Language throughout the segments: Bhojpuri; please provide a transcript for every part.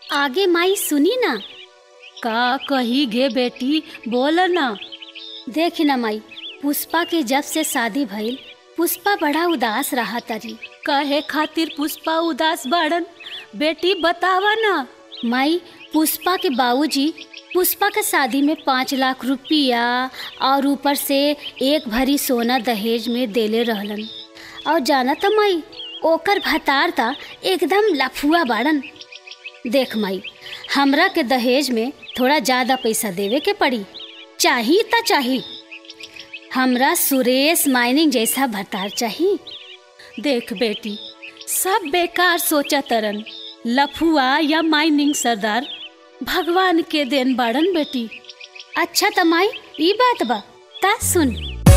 आगे माई सुनी ना का कही गे बेटी बोल ना देखी ना माई पुष्पा के जब से शादी भइल पुष्पा बड़ा उदास रहा तरी कहे खातिर पुष्पा उदास बाड़न बेटी बतावा ना माई पुष्पा के बाबूजी पुष्पा के शादी में पाँच लाख रुपया और ऊपर से एक भरी सोना दहेज में देले रहलन और जाना था माई ओकर भतार था एकदम लफुआ बाड़न देख माई हमरा के दहेज में थोड़ा ज़्यादा पैसा देवे के पड़ी चाही त चाही हमरा सुरेश माइनिंग जैसा भतार चाही देख बेटी सब बेकार सोचा तरन लफुआ या माइनिंग सरदार भगवान के देन बाड़न बेटी अच्छा त माई ई बात बा ता सुन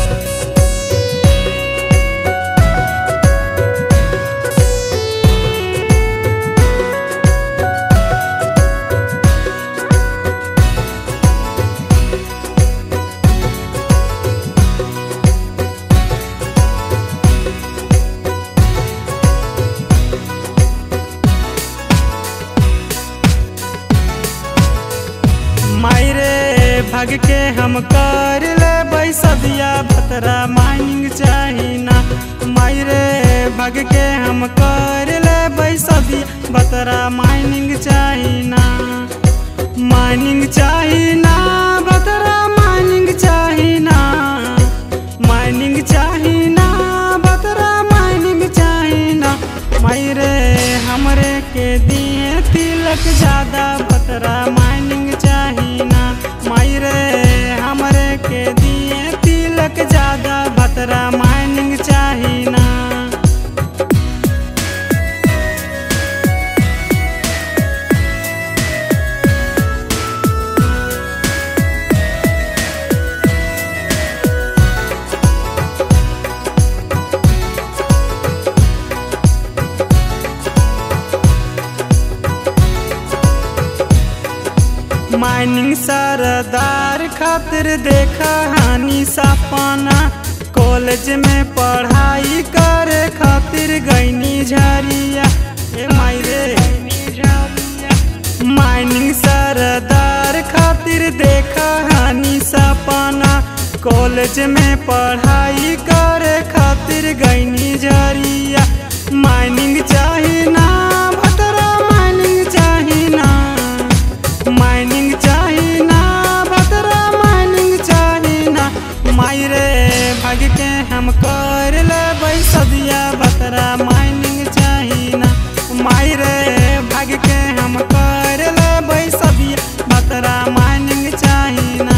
मायरे भग के हम कर ले बैसदिया भतरा माइनिंग चाही ना मायरे भग के हम कर ले बैसदिया भतरा माइनिंग चाही ना माइनिंग चाही ना भतरा माइनिंग चाही ना माइनिंग चाही ना भतरा माइनिंग चाही ना मायरे हमरे के दिए तिलक ज्यादा भतरा माइनिंग चाही ना मायरे हमरे के दिए तिलक ज्यादा भतरा माइनिंग चाही ना माइनिंग सरदार खातिर देखा हानि सपना कॉलेज में पढ़ाई करे खातिर गईनी झरिया ए मायरे माइनिंग सरदार खातिर देखा हानि सपना कॉलेज में पढ़ाई करे खातिर गईनी झरिया माइनिंग चाही ना भतरा माइनिंग चाही ना माइनिंग चाही ना भतरा माइनिंग चाही ना मायरे भाग के हम कर ले सदिया भतरा माइनिंग चाही ना मायरे भाग के हम कर ले सदिया भतरा माइनिंग चाही ना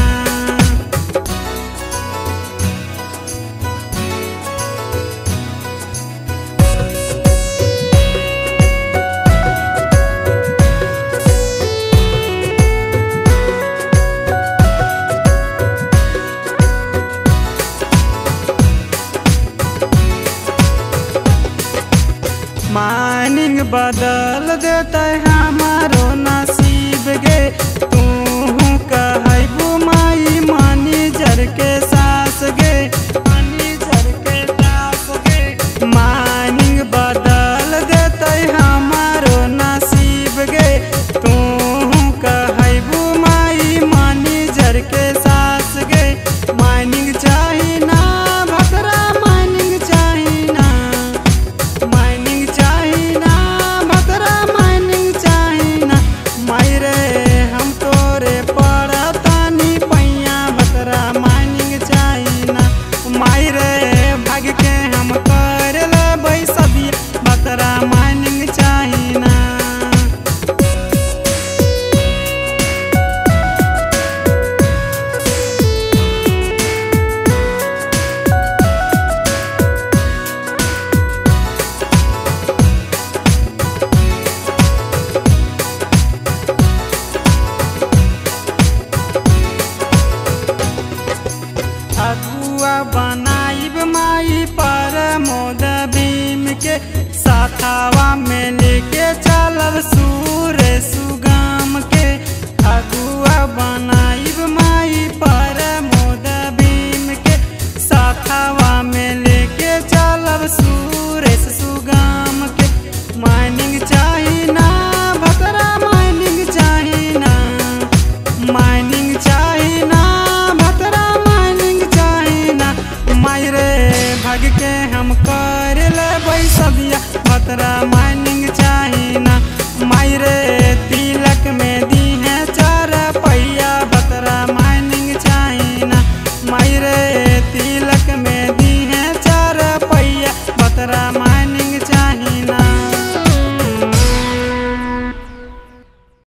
माइनिंग बदल देते हमारो नसीब गे तू कहबू माई मानी जर के सास गे मानी जर के सास गे माइनिंग बदल देते हमारो नसीब गे तू कहबू माई मानी जर के सास गे माइनिंग चाही ना भतरा माइनिंग चाही ना माइनिंग चाही ना भतरा माइनिंग मायरे भग के हम कर ले सदिया भतरा माई